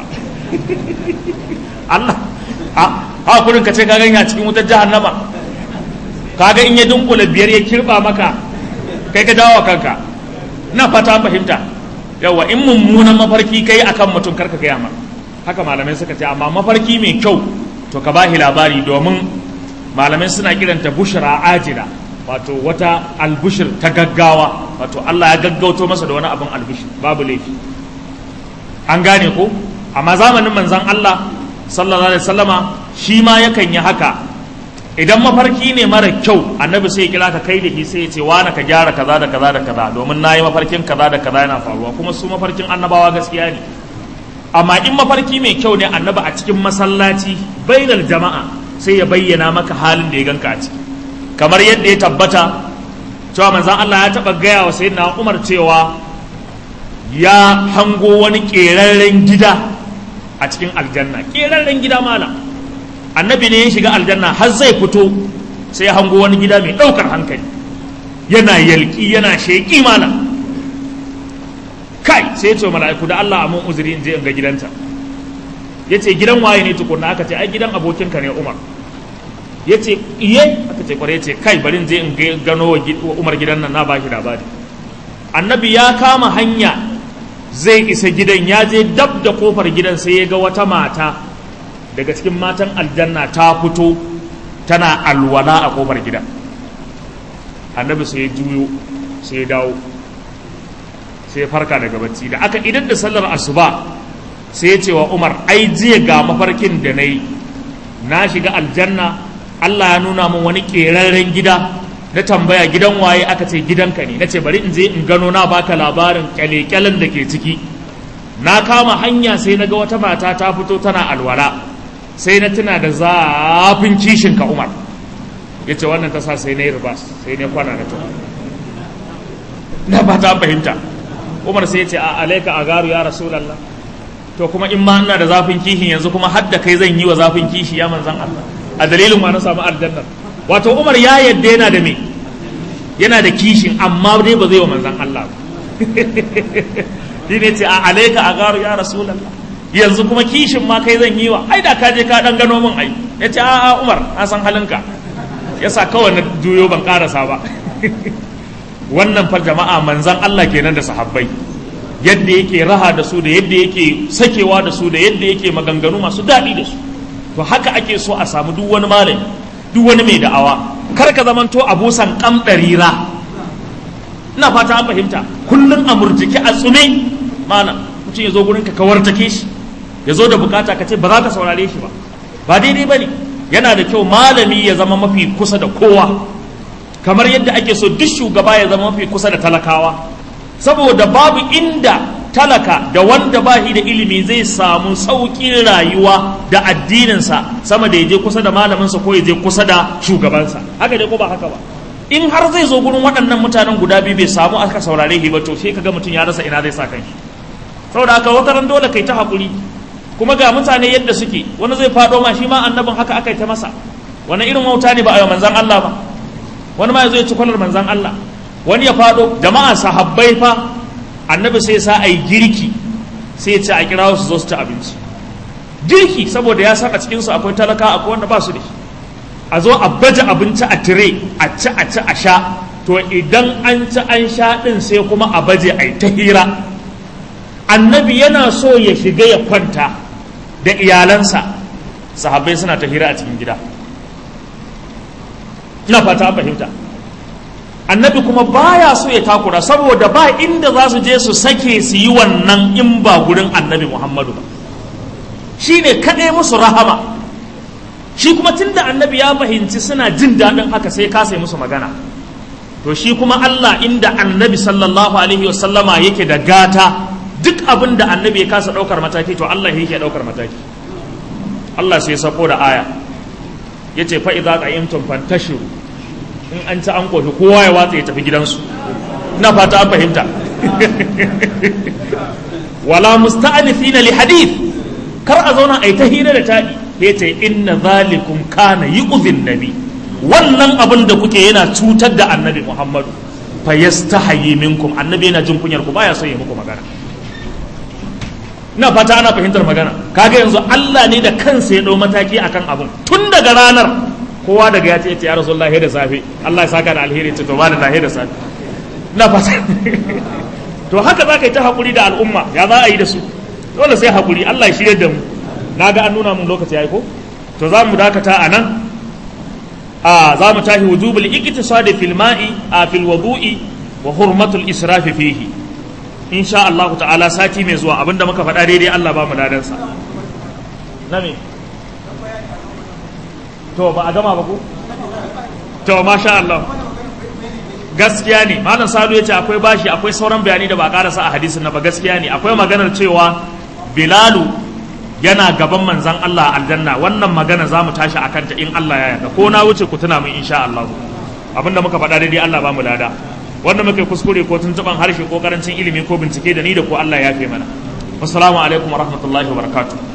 Allah a hakurin ka ce ka ganya cikin wutar jahannama kaga in ya dunkula biyar ya kirba maka kai ka dawo kanka na fata fahimta yawa in mummunan mafarki kai akan mutum karka gaya ma haka malamai suka ce amma mafarki mai kyau to ka bahi labari domin malamai suna kiranta bushra ajila wato wata albushir ta gaggawa wato Allah ya gaggauto masa da wani abin albushir babu laifi an gane ko amma zamanin manzan Allah sallallahu alaihi wasallama shi ma yakan yi haka idan mafarki ne mara kyau annabi sai ya kira ka kai da shi sai ya ce wani ka gyara kaza da kaza da kaza domin nayi mafarkin kaza da kaza yana faruwa kuma su mafarkin annabawa gaskiya ne amma in mafarki mai kyau ne annabi a cikin masallaci bainal jama'a sai ya bayyana maka halin da ya ganka a ciki kamar yadda ya tabbata cewa manzan Allah ya taɓa gaya wa sayyidina Umar cewa ya hango wani ƙerarren gida a cikin aljanna ƙerarren gida mala annabi ne ya shiga aljanna har zai fito sai ya hango wani gida mai ɗaukar hankali yana yalƙi yana sheƙi mala kai sai ya ce mala'iku da Allah a mun uzuri in je in ga gidanta ya ce gidan waye ne tukunna aka ce ai gidan abokinka ne Umar ya ce iye aka ce kwarai ce kai bari je in gano wa umar gidan nan na ba shi labari annabi ya kama hanya zai isa gidan ya je dab da kofar gidan sai ya ga wata mata daga cikin matan aljanna ta fito tana alwala a kofar gidan annabi sai ya juyo sai ya dawo sai ya farka daga bacci da aka idan da sallar asuba sai ya ce wa umar ai jiya ga mafarkin da na yi na shiga aljanna Allah ya nuna min wani ƙerarren gida na tambaya gidan waye aka ce gidanka ne na ce bari in je in gano na baka labarin kyalekyalen da ke ciki na kama hanya sai na ga wata mata ta fito tana alwala sai na tuna da zafin kishin ka umar ya ce wannan ta sa sai na yi ribas sai na kwana na tuwa na ba ta fahimta umar sai ya ce a alaika a garu ya rasulallah to kuma in ma ina da zafin kishin yanzu kuma hadda kai zan yi wa zafin kishi ya manzan Allah a dalilin ma na samu aljannar wato umar ya yadda yana da me yana da kishin amma dai ba zai wa manzan Allah ba shi ne ce a alaika a garu ya rasulallah yanzu kuma kishin ma kai zan yi wa ai da ka je ka dan gano min ai ya ce a umar na san halinka yasa kawai na juyo ban karasa ba wannan fa jama'a manzan Allah kenan da sahabbai yadda yake raha da su da yadda yake sakewa da su da yadda yake maganganu masu daɗi da su to haka ake so a samu duk wani malami duk wani mai da'awa kar ka zamanto abusan kamɗarira ina fata an fahimta kullum a murjiki a tsume malam mutum ya zo gurin ka kawar take shi ya zo da bukata ka ce ba za ka saurare shi ba ba daidai ba ne yana da kyau malami ya zama mafi kusa da kowa kamar yadda ake so duk shugaba ya zama mafi kusa da talakawa saboda babu inda talaka da wanda ba shi da ilimi zai samu sauƙin rayuwa da addininsa sama da ya je kusa da malaminsa ko ya je kusa da shugabansa haka dai ko ba haka ba in har zai zo gurin waɗannan mutanen guda biyu bai samu aka saurare shi ba to sai kaga mutum ya rasa ina zai sa kanshi saboda haka wata ran dole kai ta haƙuri kuma ga mutane yadda suke wani zai faɗo ma shi ma annabin haka aka yi ta masa wani irin wauta ne ba a yi manzan Allah ba wani ma ya zo ya ci kwalar manzan Allah wani ya faɗo jama'a sahabbai fa annabi sai sa a yi girki sai ya ce a kira su zo su ci abinci girki saboda ya san a cikinsu akwai talaka akwai wanda ba su da shi a zo a baje abinci a tire a ci a ci a sha to idan an ci an sha ɗin sai kuma a baje a yi ta hira annabi yana so ya shiga ya kwanta da iyalansa sahabbai suna ta hira a cikin gida ina fata an fahimta annabi kuma baya so ya takura saboda ba inda za su je su sake su yi wannan in ba gurin annabi muhammadu ba shi ne kaɗai musu rahama shi kuma tunda annabi ya fahimci suna jin daɗin haka sai ka sai musu magana to shi kuma allah inda annabi sallallahu alaihi wasallama yake da gata duk abin da annabi ya kasa ɗaukar mataki to allah yake ɗaukar mataki allah sai sako da aya ya ce fa'iza ƙayyamtun fantashiru in an ci an kofi kowa ya watsa ya tafi gidansu ina fata an fahimta wala musta'anifina li hadith kar a zauna a yi ta hira da taɗi ya ce inna zalikum kana yu'zin nabi wannan abin da kuke yana cutar da annabi muhammadu fa yastahi minkum annabi yana jin kunyar ku baya son ya muku magana ina fata ana fahimtar magana kaga yanzu Allah ne da kansa ya dau mataki akan abun tun daga ranar kowa daga ya ce ya rasulullahi da safe Allah ya saka da alheri ce to ba da lahi da safe ina fata to haka za ka yi ta hakuri da al'umma ya za a yi da su dole sai hakuri Allah ya shirye da mu na ga an nuna mun lokaci yayi ko to za mu dakata a nan a za mu tashi wujubul iktisadi fil ma'i a fil wudu'i wa hurmatul israfi fihi insha Allah ta'ala sati mai zuwa abinda muka faɗa daidai Allah ba mu ladan sa na me to ba a gama ba ku to masha Allah gaskiya ne malam sadu ya ce akwai bashi akwai sauran bayani da ba karasa a hadisin na ba gaskiya ne akwai maganar cewa bilalu yana gaban manzan Allah aljanna wannan magana za mu tashi a kanta in Allah ya yarda ko na wuce ku tuna min insha Allah abinda muka faɗa daidai Allah ba mu lada wanda muke kuskure ko tuntuban harshe ko karancin ilimi ko bincike da ni da ko Allah ya fi mana assalamu alaikum wa rahmatullahi wa barakatuh